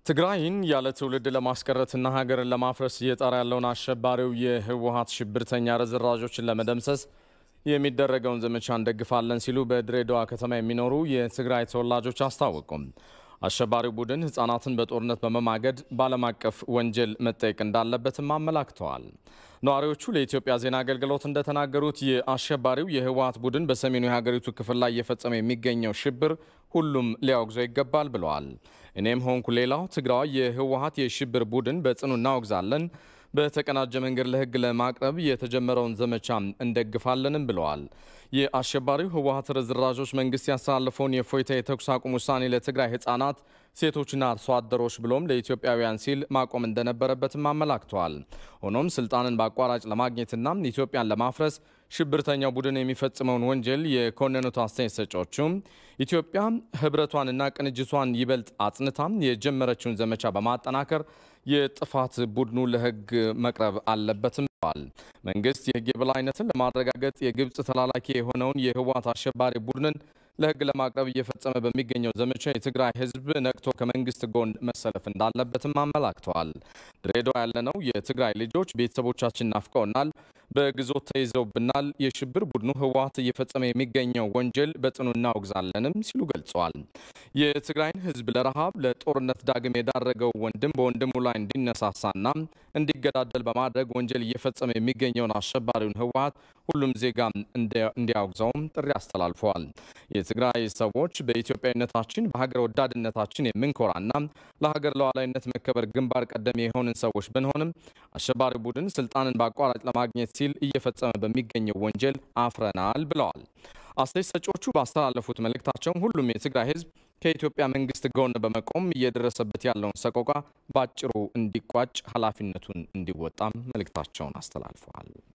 ትግራይን ያለ ትውልድ ለማስቀረትና ሀገርን ለማፍረስ እየጣረ ያለውን አሸባሪው የህወሀት ሽብርተኛ ርዝራዦችን ለመደምሰስ የሚደረገውን ዘመቻ እንደግፋለን ሲሉ በድሬዳዋ ከተማ የሚኖሩ የትግራይ ተወላጆች አስታወቁም። አሸባሪው ቡድን ህጻናትን በጦርነት በመማገድ በዓለም አቀፍ ወንጀል መጠየቅ እንዳለበትም አመላክተዋል። ነዋሪዎቹ ለኢትዮጵያ ዜና አገልግሎት እንደተናገሩት የአሸባሪው የህወሀት ቡድን በሰሜኑ የሀገሪቱ ክፍል ላይ እየፈጸመ የሚገኘው ሽብር ሁሉም ሊያወግዘው ይገባል ብለዋል። እኔም ሆንኩ ሌላው ትግራዋይ የህወሀት የሽብር ቡድን በጽኑ እናወግዛለን በተቀናጀ መንገድ ለህግ ለማቅረብ የተጀመረውን ዘመቻ እንደግፋለንም ብለዋል። የአሸባሪው ህወሀት ርዝራዦች መንግስት ያስተላለፈውን የፎይታ የተኩስ አቁም ውሳኔ ለትግራይ ህጻናት፣ ሴቶችና አርሶ አደሮች ብሎም ለኢትዮጵያውያን ሲል ማቆም እንደነበረበትም አመላክተዋል። ሆኖም ስልጣንን በአቋራጭ ለማግኘትና ኢትዮጵያን ለማፍረስ ሽብርተኛው ቡድን የሚፈጽመውን ወንጀል የኮነኑት አስተያየት ሰጪዎቹም ኢትዮጵያ ህብረቷንና ቅንጅቷን ይበልጥ አጽንታም የጀመረችውን ዘመቻ በማጠናከር የጥፋት ቡድኑ ለህግ መቅረብ አለበትም ብለዋል። መንግስት የህግ የበላይነትን ለማረጋገጥ የግብፅ ተላላኪ የሆነውን የህወሀት አሸባሪ ቡድንን ለህግ ለማቅረብ እየፈጸመ በሚገኘው ዘመቻ የትግራይ ህዝብ ነቅቶ ከመንግስት ጎን መሰለፍ እንዳለበትም አመላክተዋል። ድሬዳዋ ያለነው የትግራይ ልጆች ቤተሰቦቻችን ናፍቀውናል፣ በግዞት ተይዘውብናል። የሽብር ቡድኑ ህወሀት እየፈጸመ የሚገኘው ወንጀል በጽኑ እናወግዛለንም ሲሉ ገልጸዋል። የትግራይን ህዝብ ለረሃብ ለጦርነት ዳግም የዳረገው ወንድም በወንድሙ ላይ እንዲነሳሳና እንዲገዳደል በማድረግ ወንጀል እየፈጸመ የሚገኘውን አሸባሪውን ህወሀት ሁሉም ዜጋ እንዲያወግዘውም ጥሪ አስተላልፈዋል። የትግራይ ሰዎች በኢትዮጵያዊነታችን በሀገር ወዳድነታችን የምንኮራና ለሀገር ሉዓላዊነት መከበር ግንባር ቀደም የሆንን ሰዎች ብንሆንም አሸባሪ ቡድን ስልጣንን በአቋራጭ ለማግኘት ሲል እየፈጸመ በሚገኘው ወንጀል አፍረናል ብለዋል። አስተያየት ሰጪዎቹ ባስተላለፉት መልእክታቸውም ሁሉም የትግራይ ህዝብ ከኢትዮጵያ መንግስት ጎን በመቆም እየደረሰበት ያለውን ሰቆቃ በአጭሩ እንዲቋጭ ኃላፊነቱን እንዲወጣም መልእክታቸውን አስተላልፈዋል።